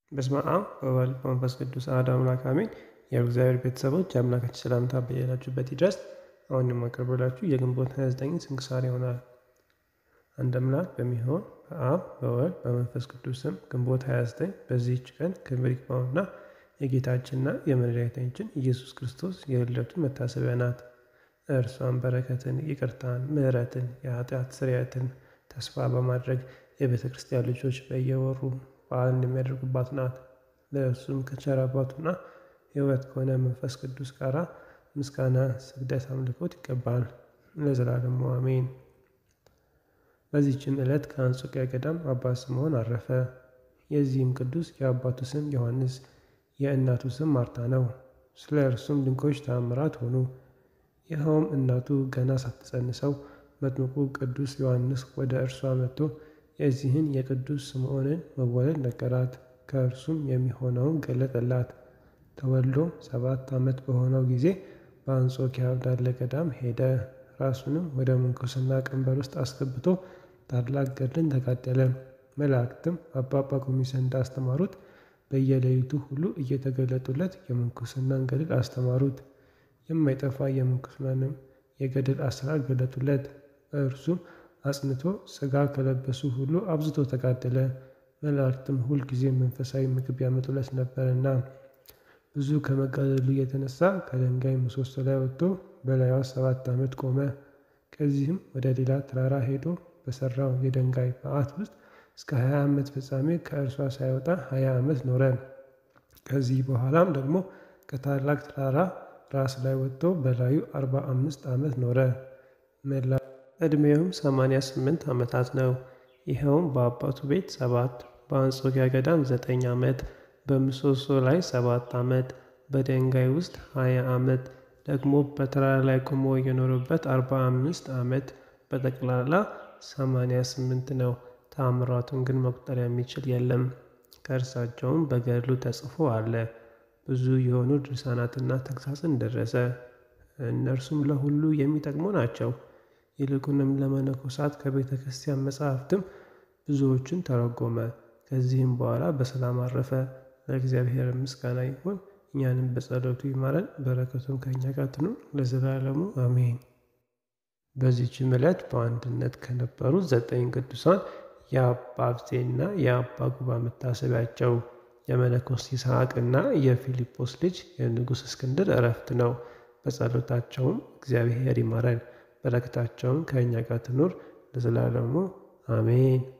በስመ አብ ወወልድ በመንፈስ ቅዱስ አሐዱ አምላክ አሜን። የእግዚአብሔር ቤተሰቦች የአምላካችን ሰላምታ በያላችሁበት ይድረስ። አሁን የማቀርብላችሁ የግንቦት 29 ስንክሳር ይሆናል። አንድ አምላክ በሚሆን በአብ በወልድ በመንፈስ ቅዱስ ስም ግንቦት 29 በዚህች ቀን ክብር ይግባውና የጌታችንና የመድኃኒታችን ኢየሱስ ክርስቶስ የልደቱ መታሰቢያ ናት። እርሷን በረከትን፣ ይቅርታን፣ ምሕረትን፣ የኃጢአት ስርየትን ተስፋ በማድረግ የቤተ ክርስቲያን ልጆች በየወሩ በዓልን የሚያደርጉባት ናት። ለእርሱም ከቸር አባቱና ሕይወት ከሆነ መንፈስ ቅዱስ ጋር ምስጋና፣ ስግደት፣ አምልኮት ይገባል ለዘላለሙ አሜን። በዚህችም ዕለት ከአንጾኪያ ገዳም አባ ስምዖን አረፈ። የዚህም ቅዱስ የአባቱ ስም ዮሐንስ የእናቱ ስም ማርታ ነው። ስለ እርሱም ድንቆች ተአምራት ሆኑ። ይኸውም እናቱ ገና ሳትጸንሰው መጥምቁ ቅዱስ ዮሐንስ ወደ እርሷ መጥቶ የዚህን የቅዱስ ስምዖንን መወለድ ነገራት። ከእርሱም የሚሆነውን ገለጠላት። ተወልዶ ሰባት ዓመት በሆነው ጊዜ በአንጾኪያ ወዳለ ገዳም ሄደ። ራሱንም ወደ ምንኩስና ቀንበር ውስጥ አስገብቶ ታላቅ ገድልን ተጋደለ። መላእክትም አባ ጳኩሚስ እንዳስተማሩት በየሌሊቱ ሁሉ እየተገለጡለት የምንኩስናን ገድል አስተማሩት። የማይጠፋ የምንኩስናንም የገድል አሰራር ገለጡለት። እርሱም አጽንቶ ሥጋ ከለበሱ ሁሉ አብዝቶ ተጋደለ። መላእክትም ሁልጊዜ መንፈሳዊ ምግብ ያመጡለት ነበርና ብዙ ከመጋደሉ የተነሳ ከድንጋይ ምሰሶ ላይ ወጥቶ በላይዋ ሰባት ዓመት ቆመ። ከዚህም ወደ ሌላ ተራራ ሄዶ በሠራው የድንጋይ በዓት ውስጥ እስከ ሀያ ዓመት ፍጻሜ ከእርሷ ሳይወጣ ሀያ ዓመት ኖረ። ከዚህ በኋላም ደግሞ ከታላቅ ተራራ ራስ ላይ ወጥቶ በላዩ አርባ አምስት ዓመት ኖረ። መላ ዕድሜውም ሰማንያ ስምንት ዓመታት ነው። ይኸውም በአባቱ ቤት ሰባት በአንጾኪያ ገዳም ዘጠኝ ዓመት በምሰሶ ላይ ሰባት ዓመት በድንጋይ ውስጥ ሀያ ዓመት ደግሞ በተራራ ላይ ቆሞ የኖረበት አርባ አምስት ዓመት በጠቅላላ ሰማንያ ስምንት ነው። ተአምራቱን ግን መቁጠር የሚችል የለም። ከእርሳቸውም በገድሉ ተጽፎ አለ። ብዙ የሆኑ ድርሳናትና ተግሳጽን ደረሰ። እነርሱም ለሁሉ የሚጠቅሙ ናቸው። ይልቁንም ለመነኮሳት ከቤተ ክርስቲያን መጻሕፍትም ብዙዎችን ተረጎመ። ከዚህም በኋላ በሰላም አረፈ። ለእግዚአብሔር ምስጋና ይሁን፣ እኛንም በጸሎቱ ይማረን፣ በረከቱም ከእኛ ጋር ትኑር ለዘላለሙ አሜን። በዚህችም ዕለት በአንድነት ከነበሩ ዘጠኝ ቅዱሳን የአባ አብዜና የአባ ጉባ መታሰቢያቸው የመነኮስ ይስሐቅና የፊልጶስ ልጅ የንጉሥ እስክንድር እረፍት ነው። በጸሎታቸውም እግዚአብሔር ይማረን፣ በረከታቸውም ከእኛ ጋር ትኑር ለዘላለሙ አሜን።